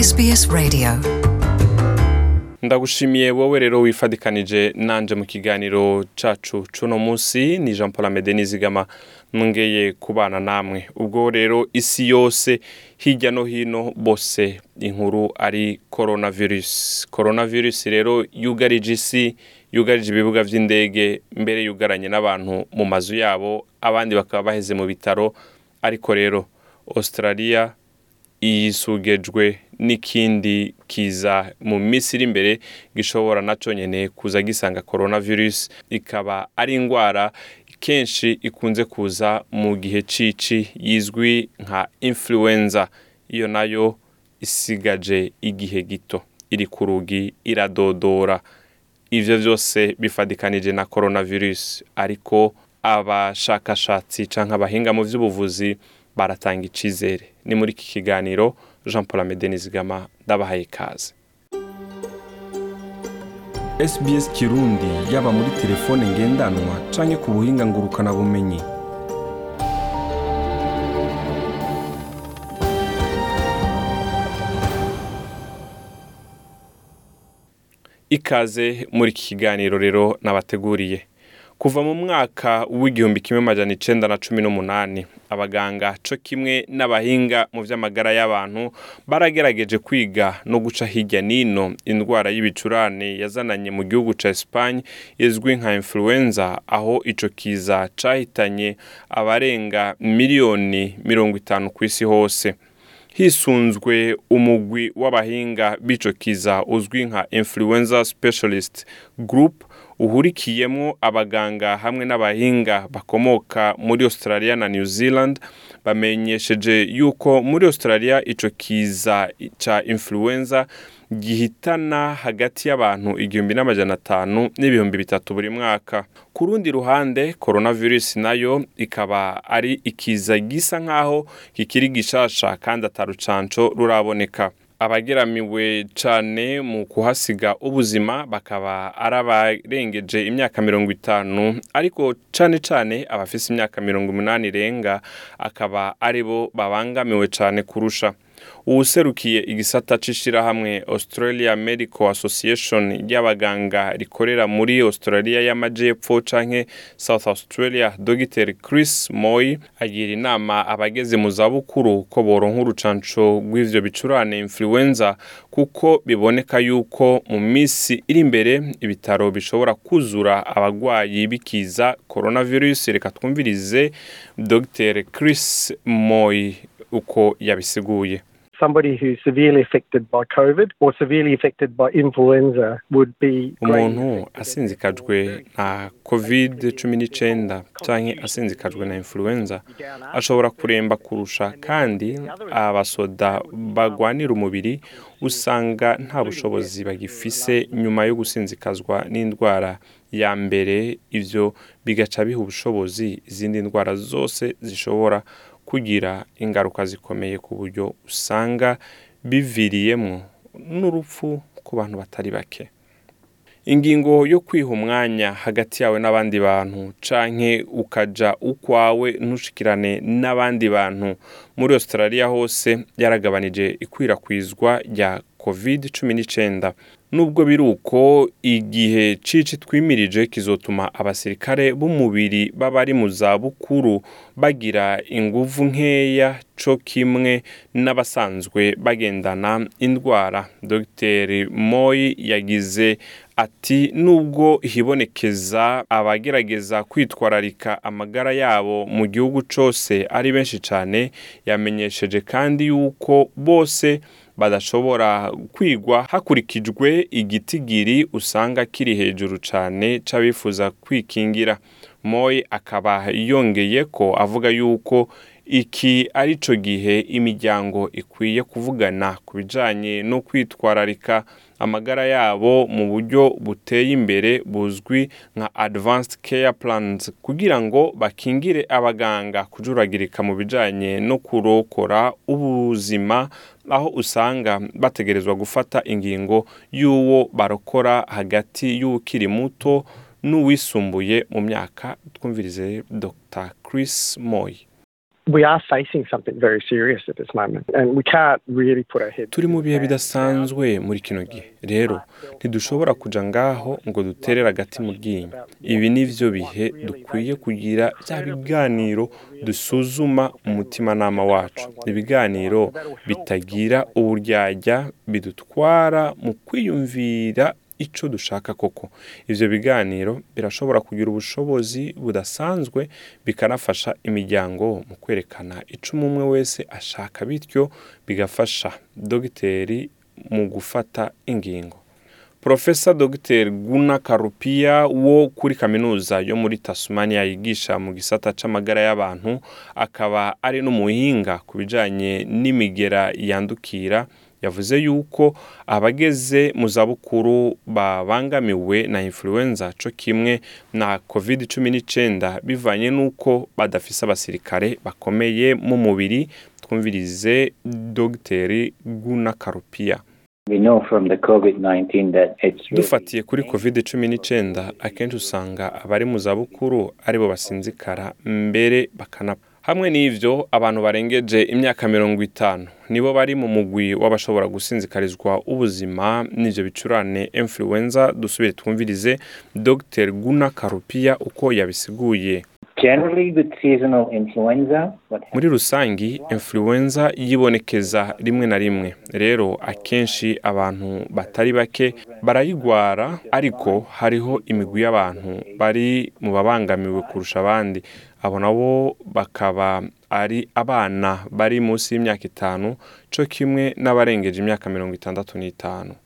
SBS Radio ndagushimiye wowe rero wifadikanije nanje mu kiganiro cacu cuno musi ni Jean Paul Amede nizigama mwongeye kubana namwe ubwo rero isi yose hirya no hino bose inkuru ari coronavirus coronavirus rero yugarije isi yugarije ibibuga vy'indege mbere yugaranye n'abantu mu mazu yabo abandi bakaba baheze mu bitaro ariko rero Australia yisugejwe n'ikindi kiza mu minsi iri imbere gishobora naco nyene kuza gisanga coronavirus ikaba ari indwara kenshi ikunze kuza mu gihe cici yizwi nka influenza iyo nayo isigaje igihe gito iri ku rugi iradodora ivyo vyose bifadikanije na coronavirus ariko abashakashatsi canke abahinga mu vy'ubuvuzi baratanga icizere ni muri iki kiganiro jean paul amede nizigama ndabahaye ikaze SBS Kirundi yaba muri telefone ngendanwa canke ku buhinga ngurukana bumenyi ikaze muri iki kiganiro rero nabateguriye kuva mu mwaka w'igihumbi kimwe majana icenda na cumi n'umunani abaganga co kimwe n'abahinga mu vy'amagara y'abantu baragerageje kwiga no guca hirya nino indwara y'ibicurane yazananye mu gihugu ca Espagne izwi nka influenza aho ico kiza cahitanye abarenga miliyoni mirongo itanu kw'isi hose hisunzwe umugwi w'abahinga b'ico kiza uzwi nka influenza specialist group uhurikiyemwo abaganga hamwe n'abahinga bakomoka muri Australia na New Zealand bamenyesheje yuko muri Australia ico kiza ca influenza gihitana hagati y'abantu igihumbi n'amajana atanu n'ibihumbi bitatu buri mwaka ku rundi ruhande coronavirus nayo ikaba ari ikiza gisa nk'aho kikiri gishasha kandi atarucanco ruraboneka abageramiwe cane mu kuhasiga ubuzima bakaba ari abarengeje imyaka mirongo itanu ariko cane cane abafise imyaka mirongo umunani irenga akaba ari bo babangamiwe cane kurusha uwuserukiye igisata c'ishirahamwe Australia Medical Association y'abaganga rikorera muri Australia y'amajepfo canke South Australia Dr Chris Moy agira inama abageze mu zabukuru ko boronka urucanco rw'ivyo bicurane influenza kuko biboneka yuko mu misi iri imbere ibitaro bishobora kuzura abagwayi bikiza coronavirus reka twumvirize Dr Chris Moy uko yabisiguye somebody who's severely affected by COVID or severely affected by influenza would be umuntu asinzikajwe na covid cumi n'icenda canke asinzikajwe na influenza ashobora kuremba kurusha kandi abasoda bagwanira umubiri usanga nta bushobozi bagifise nyuma yo gusinzikazwa n'indwara ya mbere ivyo bigaca biha ubushobozi izindi ndwara zose zishobora kugira ingaruka zikomeye ku buryo usanga biviriyemwo n'urupfu ku bantu batari bake ingingo yo kwiha umwanya hagati yawe n'abandi bantu canke ukaja ukwawe ntushikirane n'abandi bantu muri Australia hose yaragabanije ikwirakwizwa rya covid cumi n'icenda nubwo biri uko igihe cici twimirije kizotuma abasirikare b'umubiri b'abari mu zabukuru bagira inguvu nkeya co kimwe n'abasanzwe bagendana indwara dr moy yagize ati nubwo hibonekeza abagerageza kwitwararika amagara yabo mu gihugu cose ari benshi cane yamenyesheje kandi yuko bose badashobora kwigwa hakurikijwe igitigiri usanga kiri hejuru cane c'abifuza kwikingira moy akaba yongeye ko avuga yuko iki ari cyo gihe imiryango ikwiye kuvugana ku bijyanye no kwitwararika amagara yabo mu buryo buteye imbere buzwi nka advanced care plans kugira ngo bakingire abaganga kujuragirika mu bijyanye no kurokora ubuzima aho usanga bategerezwa gufata ingingo y'uwo barokora hagati y'ukiri muto n'uwisumbuye mu myaka twumvirize dr chris moy we are facing something very serious at this moment, and we can't really put our heads. turi mu bihe in the sand. bidasanzwe muri kino gihe rero ntidushobora kuja ngaho ngo duterere agati mu ryinyo ibi ni vyo bihe dukwiye kugira bya biganiro dusuzuma umutimanama wacu ibiganiro bitagira uburyarya bidutwara mu kwiyumvira ico dushaka koko ivyo biganiro birashobora kugira ubushobozi budasanzwe bikanafasha imiryango mu kwerekana ico umwe wese ashaka bityo bigafasha dogiteri mu gufata ingingo Profesa Dr Guna Karupia wo kuri kaminuza yo muri Tasmania yigisha mu gisata c'amagara y'abantu akaba ari n'umuhinga ku bijanye n'imigera yandukira yavuze yuko abageze mu zabukuru babangamiwe na influenza co kimwe na covid cumi n'icyenda bivanye n'uko badafise abasirikare bakomeye mu mubiri twumvirize dogiteri Guna Karupia We know from the COVID-19 that it's really dufatiye kuri covid cumi n'icyenda akenshi usanga abari mu zabukuru aribo basinzikara mbere bakanapfa hamwe n'ivyo abantu barengeje imyaka mirongo itanu nibo bari mu mugwi w'abashobora gusinzikarizwa ubuzima n'ivyo bicurane influenza dusubire twumvirize dr guna karupia uko yabisiguye generally with seasonal influenza. What muri rusangi influenza yibonekeza rimwe na rimwe rero akenshi abantu batari bake barayigwara ariko hariho imigwi y'abantu bari mu babangamiwe kurusha abandi abo nabo bakaba ari abana bari munsi y'imyaka itanu co kimwe n'abarengeje imyaka mirongo itandatu n'itanu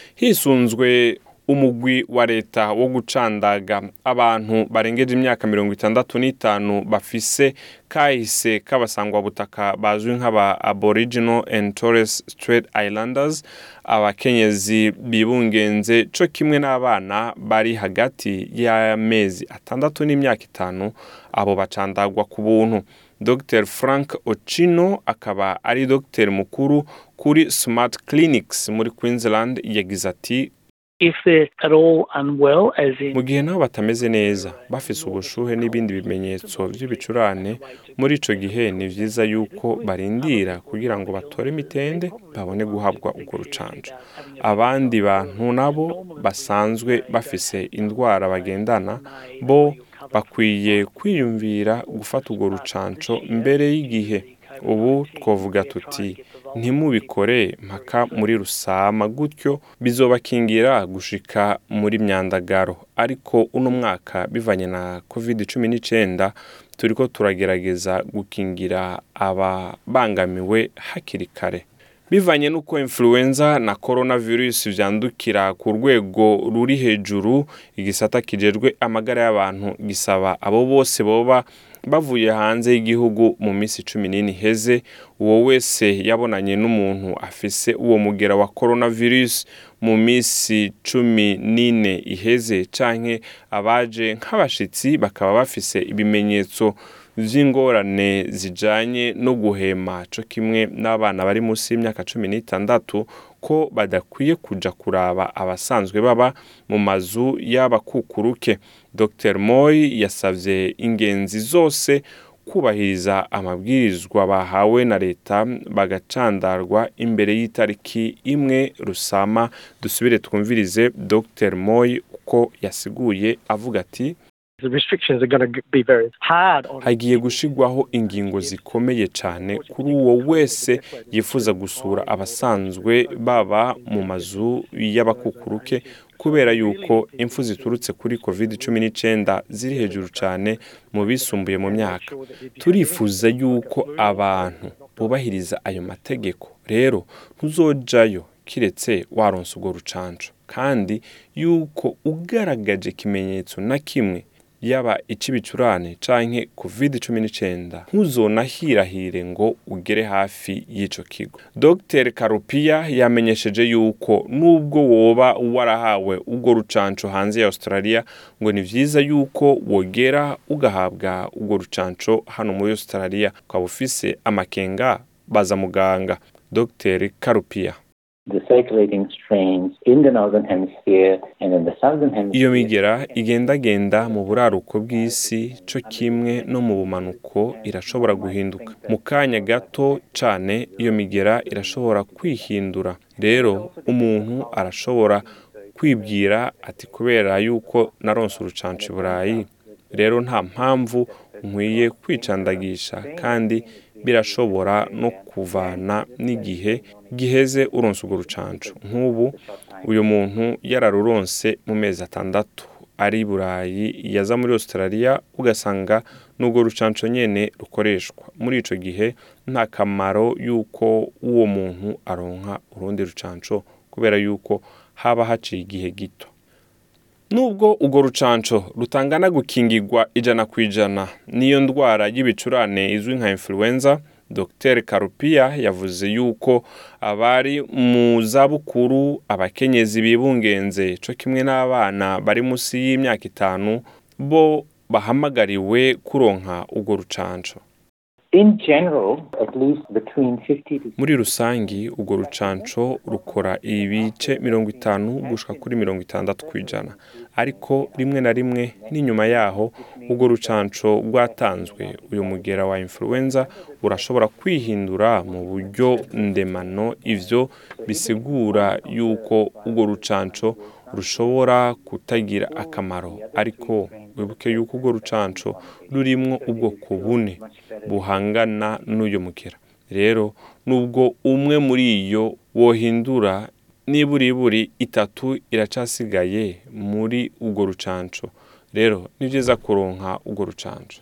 hisunzwe umugwi wa leta wo gucandaga abantu barengeje imyaka mirongo itandatu n'itanu bafise kahise k'abasangwabutaka bazwi nk'aba aboriginal and torres strait islanders abakenyezi bibungenze co kimwe n'abana bari hagati y'amezi atandatu n'imyaka itanu abo bacandagwa ku buntu dr frank ochino akaba ari dogiteri mukuru kuri smart clinics muri queensland yagize ati if they're at all unwell, as in mu gihe nabo batameze neza bafise ubushuhe n'ibindi bimenyetso by'ibicurane muri ico gihe ni vyiza yuko barindira kugira ngo batore imitende babone guhabwa urwo rucanco abandi bantu nabo basanzwe bafise indwara bagendana bo bakwiye kwiyumvira gufata urwo rucanco mbere y'igihe ubu twavuga tuti ntimubikore mpaka muri rusama gutyo bizobakingira gushika muri myandagaro ariko uno mwaka bivanye na covid cumi n'icyenda turiko turagerageza gukingira ababangamiwe hakiri kare bivanye n'uko influenza na coronavirus vyandukira ku rwego ruri hejuru igisata kijejwe amagara y'abantu gisaba abo bose boba bavuye hanze y'igihugu mu minsi cumi n'ine iheze uwo wese yabonanye n'umuntu afise uwo mugera wa coronavirus mu minsi cumi n'ine iheze canke abaje nk'abashitsi bakaba bafise ibimenyetso vy'ingorane zijanye no guhema co kimwe n'abana bari munsi y'imyaka cumi n'itandatu ko badakwiye kuja kuraba abasanzwe baba mu mazu y'abakukuruke dr moy yasavye ingenzi zose kubahiriza amabwirizwa bahawe na leta bagacandarwa imbere y'itariki imwe rusama dusubire twumvirize dr moy uko yasiguye avuga ati The restrictions are going to be very hard on hagiye gushigwaho ingingo zikomeye cyane kuri uwo wese yifuza gusura abasanzwe baba mu mazu y'abakukuruke kubera yuko impfu ziturutse kuri covid cumi n'icyenda ziri hejuru cyane mu bisumbuye mu myaka turifuza yuko abantu bubahiriza ayo mategeko rero ntuzojayo kiretse waronsa urwo rucanco kandi yuko ugaragaje ikimenyetso na kimwe yaba ic'ibicurane canke covid cumi n'icenda ntuzonahirahire ngo ugere hafi y'ico kigo dr karupiya yamenyesheje yuko nubwo woba warahawe urwo rucanco hanze ya australia ngo ni vyiza yuko wogera ugahabwa urwo rucanco hano muri australia ukaba ufise amakenga baza muganga dr karupiya the circulating strains in the northern hemisphere and in the southern hemisphere. iyo migera igendagenda mu buraruko bw'isi co kimwe no mu bumanuko irashobora guhinduka mu kanya gato cane iyo migera irashobora kwihindura rero umuntu arashobora kwibwira ati kubera yuko naronse urucanco i burayi rero nta mpamvu nkwiye kwicandagisha kandi birashobora no kuvana n'igihe giheze uronse urwo rucanco nk'ubu uyu muntu yararuronse mu mezi atandatu ari i burayi yaza muri australia ugasanga n'urwo rucanco nyene rukoreshwa muri ico gihe nta kamaro yuko uwo muntu aronka urundi rucanco kubera yuko haba haciye igihe gito nubwo urwo rucanco rutangana gukingirwa ijana ku ijana n'iyo ndwara y'ibicurane izwi nka influenza dr karupiya yavuze yuko abari mu zabukuru abakenyezi bibungenze co kimwe n'abana bari munsi y'imyaka itanu bo bahamagariwe kuronka urwo rucanco In general, at least between 50 to muri rusangi urwo rucanco rukora ibice mirongo itanu gushika kuri mirongo itandatu ku ijana ariko rimwe na rimwe n'inyuma yaho urwo rucanco rwatanzwe uyu mugera wa influenza urashobora kwihindura mu buryo ndemano ivyo bisigura yuko urwo rucanco rushobora kutagira akamaro ariko wibuke yuko urwo rucanco rurimwo ubwoko bune buhangana n'uyu mugera rero nubwo umwe muri iyo wohindura niburiburi itatu iracasigaye muri urwo rucanco rero ni byiza kuronka urwo rucanco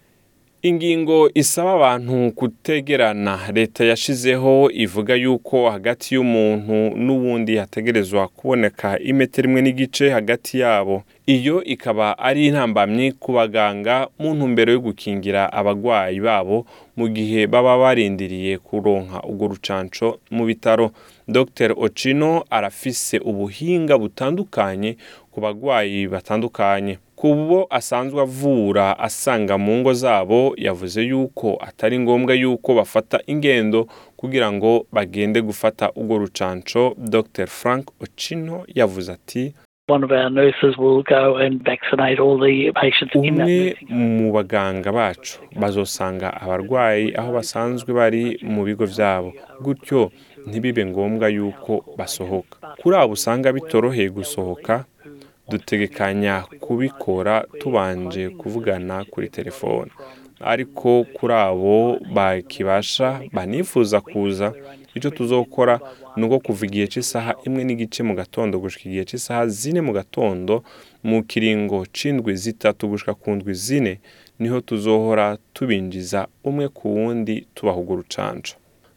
ingingo isaba abantu kutegerana leta yashizeho ivuga yuko hagati y'umuntu n'uwundi hategerezwa kuboneka imetero imwe n'igice hagati yabo iyo ikaba ari intambamyi ku baganga mu ntumbero yo gukingira abagwayi babo mu gihe baba barindiriye kuronka urwo rucanco mu bitaro dr ocino arafise ubuhinga butandukanye ku bagwayi batandukanye kubo asanzwe avura asanga mu ngo zabo yavuze yuko atari ngombwa yuko bafata ingendo kugira ngo bagende gufata urwo rucanco dr frank ocino yavuze ati One of our nurses will go and vaccinate all the patients in that umwe nursing home. mu baganga bacu bazosanga abarwayi aho basanzwe bari mu bigo byabo gutyo ntibibe ngombwa yuko basohoka kuri abo usanga bitoroheye gusohoka dutegekanya kubikora tubanje kuvugana kuri telefone ariko kuri abo bakibasha banifuza kuza icyo tuzokora ni uko kuva igihe cy'isaha imwe n'igice mu gatondo gushika igihe cy'isaha zine mu gatondo mu kiringo c'indwi zitatu gushika ku ndwi zine niho tuzohora tubinjiza umwe ku wundi tubaha urwo rucanco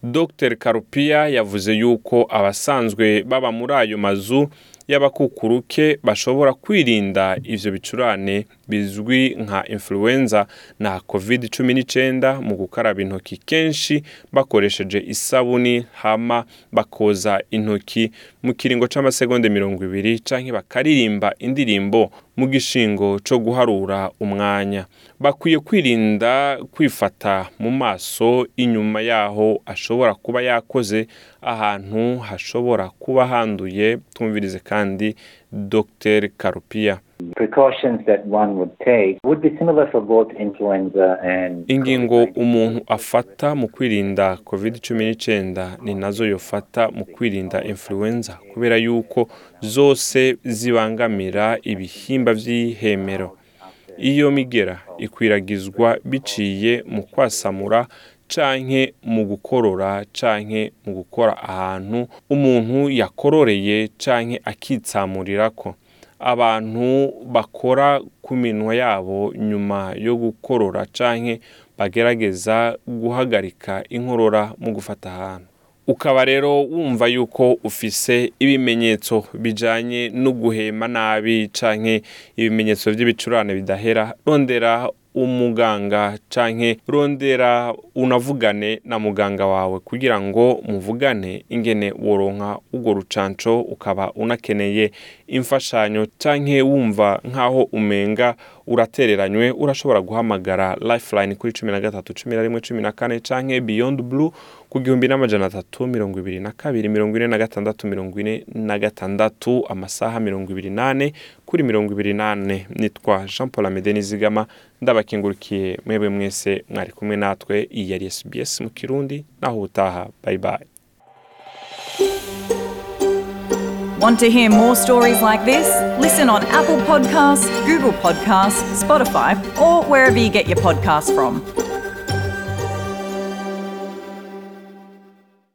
dr karupiya yavuze yuko abasanzwe baba muri ayo mazu y'abakukuruke bashobora kwirinda ivyo bicurane bizwi nka influenza na covid cumi n'icyenda mu gukaraba intoki kenshi bakoresheje isabuni hama bakoza intoki mu kiringo c'amasegonda mirongo ibiri canke bakaririmba indirimbo mu gishingo co guharura umwanya bakwiye kwirinda kwifata mu maso inyuma yaho ashobora kuba yakoze ahantu hashobora kuba handuye twumvirize kandi dr karupiya precautions that one would take would be similar for both influenza and ingingo umuntu afata mu kwirinda covid cumi n'icyenda ni nazo yofata mu kwirinda influenza kubera yuko zose zibangamira ibihimba by'ihemero iyo migera ikwiragizwa biciye mu kwasamura canke mu gukorora canke mu gukora ahantu umuntu yakororeye canke akitsamurirako abantu bakora ku minwa yabo nyuma yo gukorora canke bagerageza guhagarika inkorora mu gufata ahantu ukaba rero wumva yuko ufise ibimenyetso bijanye no guhema nabi canke ibimenyetso by'ibicurane bidahera rondera umuganga canke rondera unavugane na muganga wawe kugira ngo muvugane ingene woronka urwo rucanco ukaba unakeneye imfashanyo canke wumva nk'aho umenga uratereranywe urashobora guhamagara lifeline kuri cumi na gatatu cumi na rimwe cumi na kane canke beyond blue ku gihumbi n'amajana atatu mirongo ibiri na kabiri mirongo ine na gatandatu mirongo ine na gatandatu amasaha mirongo ibiri n'ane kuri mirongo ibiri n'ane nitwa jean paul amede nizigama ndabakingurikiye mwebwe mwese mwari kumwe natwe iyi yari sbs mu kirundi naho ubutaha bye bye Want to hear more stories like this? Listen on Apple Podcasts, Google Podcasts, Spotify, or wherever you get your podcasts from.